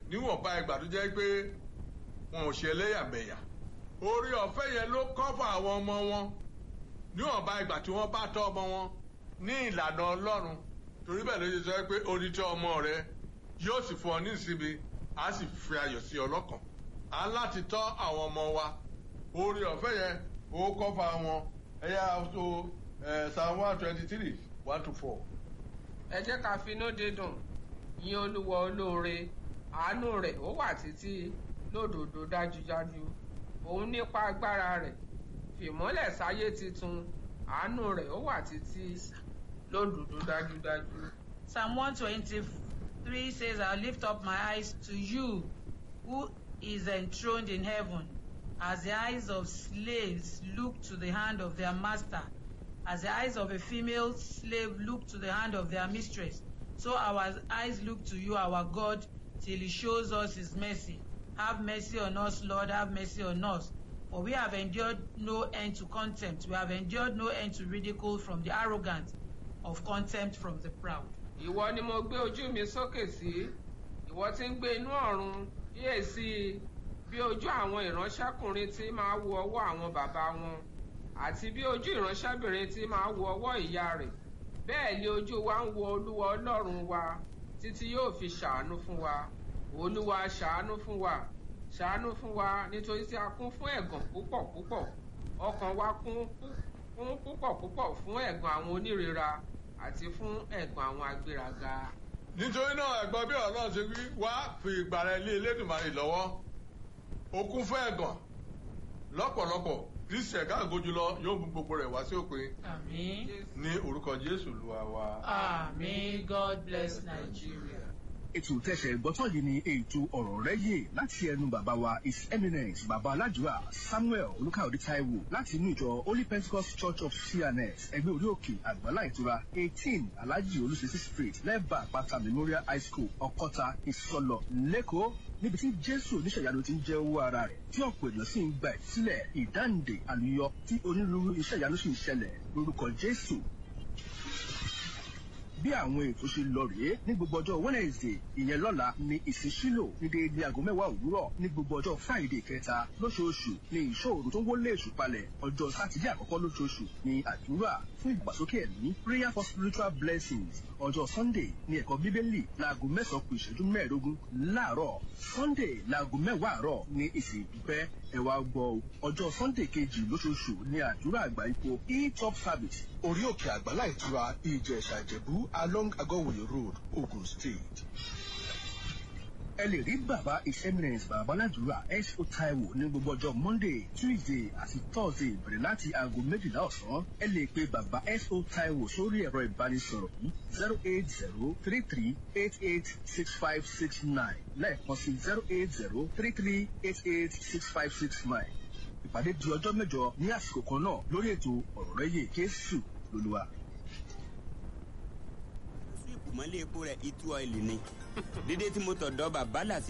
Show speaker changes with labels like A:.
A: níwọ̀nba ìgbà tó jẹ́ pé wọn ò ṣe ẹlẹ́yàmẹ̀yà orí ọ̀fẹ́ yẹn ló kọ́fà àwọn ọmọ wọn níwọ̀nba ìgbà tí wọ́n bá tọ́ ọmọ wọn ní ìlànà ọlọ́run torí bẹ́ẹ̀ ló ṣe sọ pé onítọ́ ọmọ rẹ yóò sì fún ọ ní ìsinmi á sì fi ayọ̀ sí ọlọ́kàn á láti tọ́ àwọn ọmọ wa orí ọ̀fẹ́ yẹn ó kọ́fà wọn ẹ̀yà tó psalm one twenty three one to four.
B: ẹ jẹ́ ká finú dídùn yìn olúwa olóore àánú rẹ̀ ó wà títí lódodo dájúdájú òun nípa agbára rẹ̀ fìmọ́lẹ̀ sáyé titun àánú rẹ̀ ó wà títí lódodo dájúdájú.
C: Psalm 123 says, I'll lift up my eyes to you, who is enthroned in heaven, as the eyes of slaves look to the hand of their master, as the eyes of a female slave look to the hand of their mistress. So our eyes look to you, our God, till he shows us his mercy. Have mercy on us, Lord, have mercy on us. For we have endured no end to contempt. We have endured no end to ridicule from the arrogant, of contempt from the proud.
B: ìwọ ni mo gbé ojú mi sókè sí ìwọ tí ń gbé inú ọ̀run yíyè sí i bí ojú àwọn ìránṣẹ́kùnrin tí máa wo ọwọ́ àwọn bàbá wọn àti bí ojú ìránṣẹ́bìnrin tí máa wo ọwọ́ ìyá rẹ̀ bẹ́ẹ̀ ni ojú wa ń wo olúwa ọlọ́run wa títí yóò fi ṣàánú fún wa olúwa ṣàánú fún wa ṣàánú fún wa nítorí tí a kún fún ẹ̀gàn púpọ̀ púpọ̀ ọkàn wa kún fún púpọ̀ púpọ̀ fún ẹ̀gàn àwọn onírera àti fún ẹ̀gàn àwọn agbéraga.
A: nítorí náà ẹ̀gbọ́n bí ọ̀rọ̀ náà ṣe wí wá fi ìgbàrà ilé elédùnmarè lọ́wọ́ okun fún ẹ̀gàn lọ́pọ̀lọpọ̀ kristi ẹ̀ka àgójú lọ yóò mú gbogbo rẹ̀ wá sí òpin
C: Amen.
A: ní orúkọ jésù lùwà wa.
C: Amen. God bless Nigeria.
D: ètò tẹsẹ̀ gbọ́tọ̀ yìí ni ètò ọ̀rọ̀ rẹ yé láti ẹnu bàbá wa his eminence bàbá aládùúrà samuel olùkàwé taiwo láti inú ìjọ holy pentecost church of cns ẹgbẹ́ orí òkè àgbàlá ìtura eighteen alhaji olùsèsì street lẹ́bàá àpáta memorial high school ọkọ́ta ìsọlọ lẹ́kọ̀ọ́ níbi tí jésù oníṣẹ̀yanu ti ń jẹ́ owó ara rẹ̀ tí ọ̀pọ̀ èèyàn sì ń gba ìsílẹ̀ ìdáǹdè àlùyọ tí onírúurú iṣẹ́ ìyanu sì ń ṣẹlẹ̀ lórúkọ jésù bí àwọn ètò ṣe lọ rèé ní gbogbo ọjọ́ wednesday ìyẹn lọ́la ní ìsísílò ní déédéé aago mẹ́wàá òwúrọ̀ ní gbogbo ọjọ́ friday kẹta lóṣooṣù ní ìṣòro tó ń wọlé èṣù palẹ̀ ọjọ́ sátidé àkọ́kọ́ lóṣooṣù ní àdúrà fún ìgbàsókè ẹ̀mí prayer for spiritual blessings ọjọ́ sunday ní ẹ̀kọ́ bíbélì láago mẹ́sàn-án kù ìṣẹ́jú mẹ́ẹ̀ẹ́dógún láàárọ̀ sunday láago mẹ́wàá àárọ̀ ní ìsìn ìdúpẹ́ ẹ wá gbọ́ o ọjọ́ sunday kejì lóṣooṣù ní àdúrà àgbà ipò e-top service orí òkè àgbàlá ìtura ìjẹ̀ṣà ìjẹ̀bú along agọ́wòye road ogun state. ẹ lè rí bàbá his eminence bàbá aládùúrà s.o. taiwo ní gbogbo ọjọ́ monday tuesday àti thursday bẹ̀rẹ̀ láti aago méjìlá ọ̀sán ẹ lè pe bàbá s.o. taiwo sórí ẹ̀rọ ìbánisọ̀rọ̀ yìí zero eight zero three three eight eight six five six nine lẹ́ẹ̀kan sí zero eight zero three three eight eight six five six nine ìpàdé di ọjọ́ mẹ́jọ ní àsìkò kan náà lórí ètò ọ̀rọ̀ rẹ̀ yé jésù lolúwa.
E: síìpù mọ́lé epo rẹ̀ itu ọ́ìlì ni dídé tí mo tọ̀dọ̀ bàbá làsí